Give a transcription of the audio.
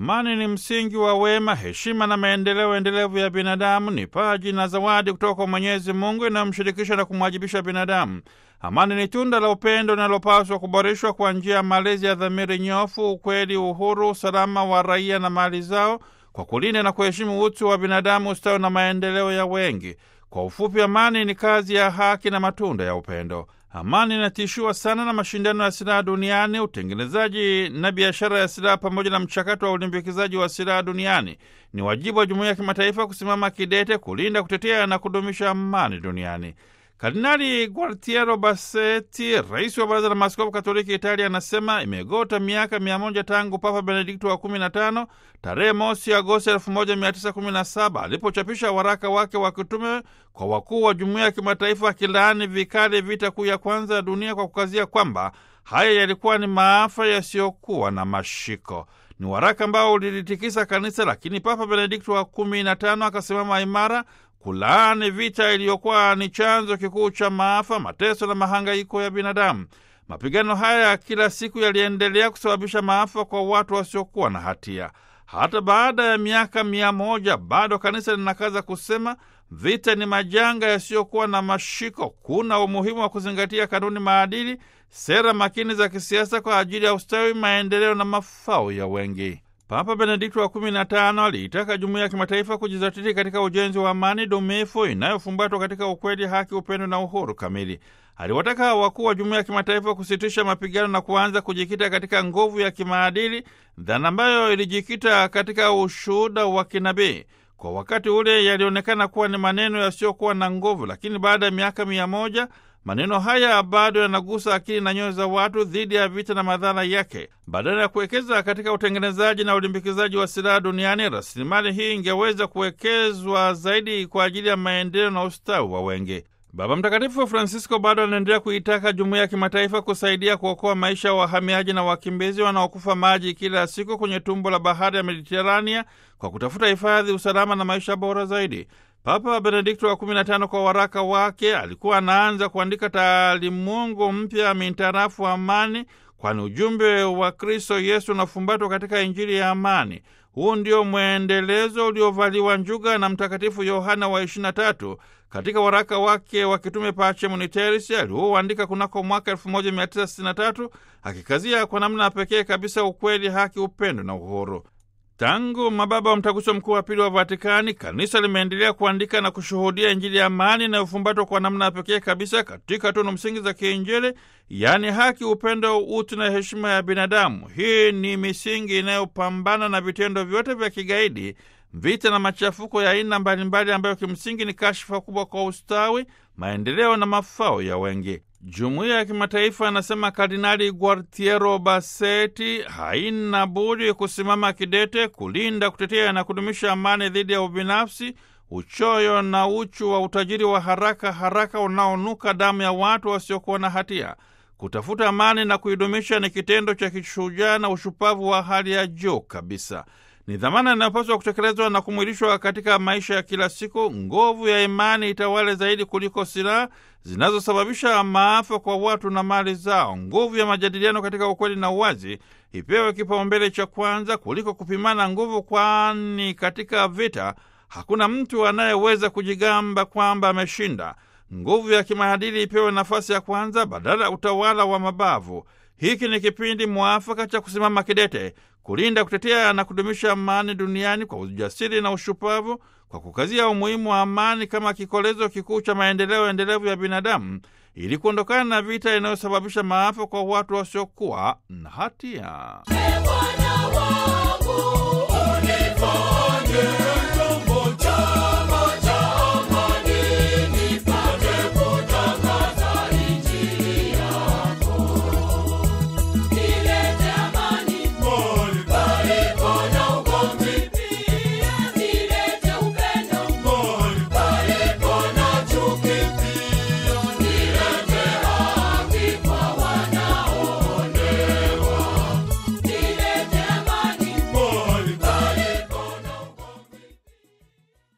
Amani ni msingi wa wema, heshima na maendeleo endelevu ya binadamu. Ni paji na zawadi kutoka kwa Mwenyezi Mungu inayomshirikisha na kumwajibisha binadamu. Amani ni tunda la upendo linalopaswa kuboreshwa kwa njia ya malezi ya dhamiri nyofu, ukweli, uhuru, usalama wa raia na mali zao, kwa kulinda na kuheshimu utu wa binadamu, ustawi na maendeleo ya wengi. Kwa ufupi, amani ni kazi ya haki na matunda ya upendo. Amani inatishiwa sana na mashindano ya silaha duniani, utengenezaji na biashara ya silaha, pamoja na mchakato wa ulimbikizaji wa silaha duniani. Ni wajibu wa jumuiya ya kimataifa kusimama kidete kulinda, kutetea na kudumisha amani duniani. Kardinali Gualtiero Bassetti, rais wa Baraza la Maaskofu Katoliki Italia, anasema imegota miaka mia moja tangu Papa Benedikto wa 15 tarehe mosi Agosti 1917 alipochapisha waraka wake wa kitume kwa wakuu wa jumuiya ya kimataifa akilaani vikali vita kuu ya kwanza ya dunia kwa kukazia kwamba haya yalikuwa ni maafa yasiyokuwa na mashiko. Ni waraka ambao ulilitikisa kanisa, lakini Papa Benedikto wa 15 akasimama imara kulaani vita iliyokuwa ni chanzo kikuu cha maafa, mateso na mahangaiko ya binadamu. Mapigano haya ya kila siku yaliendelea kusababisha maafa kwa watu wasiokuwa na hatia. Hata baada ya miaka mia moja bado kanisa linakaza kusema vita ni majanga yasiyokuwa na mashiko. Kuna umuhimu wa kuzingatia kanuni, maadili, sera makini za kisiasa kwa ajili ya ustawi, maendeleo na mafao ya wengi. Papa Benedikto wa kumi na tano aliitaka jumuiya ya kimataifa kujizatiti katika ujenzi wa amani dumifu inayofumbatwa katika ukweli, haki, upendo na uhuru kamili. Aliwataka wakuu wa jumuiya ya kimataifa kusitisha mapigano na kuanza kujikita katika nguvu ya kimaadili, dhana ambayo ilijikita katika ushuhuda wa kinabii. Kwa wakati ule yalionekana kuwa ni maneno yasiyokuwa na nguvu, lakini baada ya miaka mia moja maneno haya bado yanagusa akili na nyoyo za watu dhidi ya vita na madhara yake. Badala ya kuwekeza katika utengenezaji na ulimbikizaji wa silaha duniani, rasilimali hii ingeweza kuwekezwa zaidi kwa ajili ya maendeleo na ustawi wa wengi. Baba Mtakatifu Francisco bado anaendelea kuitaka jumuiya ya kimataifa kusaidia kuokoa maisha ya wahamiaji na wakimbizi wanaokufa maji kila siku kwenye tumbo la bahari ya Mediterania kwa kutafuta hifadhi, usalama na maisha bora zaidi. Papa Benedikto wa 15 kwa waraka wake alikuwa anaanza kuandika taalimungu mpya mintarafu amani, kwani ujumbe wa Kristo Yesu unafumbatwa katika Injili ya amani. Huu ndio mwendelezo uliovaliwa njuga na Mtakatifu Yohana wa 23 katika waraka wake wa kitume Pacem in Terris aliouandika kunako mwaka 1963 akikazia kwa namna pekee kabisa ukweli, haki, upendo na uhuru. Tangu mababa wa mtaguso mkuu wa pili wa Vatikani, kanisa limeendelea kuandika na kushuhudia Injili ya amani inayofumbatwa kwa namna ya pekee kabisa katika tunu msingi za kiinjili, yaani haki, upendo, utu na heshima ya binadamu. Hii ni misingi inayopambana na vitendo vyote vya kigaidi, vita na machafuko ya aina mbalimbali, ambayo kimsingi ni kashfa kubwa kwa ustawi, maendeleo na mafao ya wengi. Jumuiya ya kimataifa, anasema Kardinali Gualtiero Bassetti, haina budi kusimama kidete kulinda, kutetea na kudumisha amani dhidi ya ubinafsi, uchoyo na uchu wa utajiri wa haraka haraka unaonuka damu ya watu wasiokuwa na hatia. Kutafuta amani na kuidumisha ni kitendo cha kishujaa na ushupavu wa hali ya juu kabisa. Ni dhamana inayopaswa kutekelezwa na kumwilishwa katika maisha ya kila siku. Nguvu ya imani itawale zaidi kuliko silaha zinazosababisha maafa kwa watu na mali zao. Nguvu ya majadiliano katika ukweli na uwazi ipewe kipaumbele cha kwanza kuliko kupimana nguvu, kwani katika vita hakuna mtu anayeweza kujigamba kwamba ameshinda. Nguvu ya kimaadili ipewe nafasi ya kwanza badala ya utawala wa mabavu. Hiki ni kipindi mwafaka cha kusimama kidete kulinda, kutetea na kudumisha amani duniani kwa ujasiri na ushupavu, kwa kukazia umuhimu wa amani kama kikolezo kikuu cha maendeleo endelevu ya binadamu, ili kuondokana na vita inayosababisha maafa kwa watu wasiokuwa na hatia.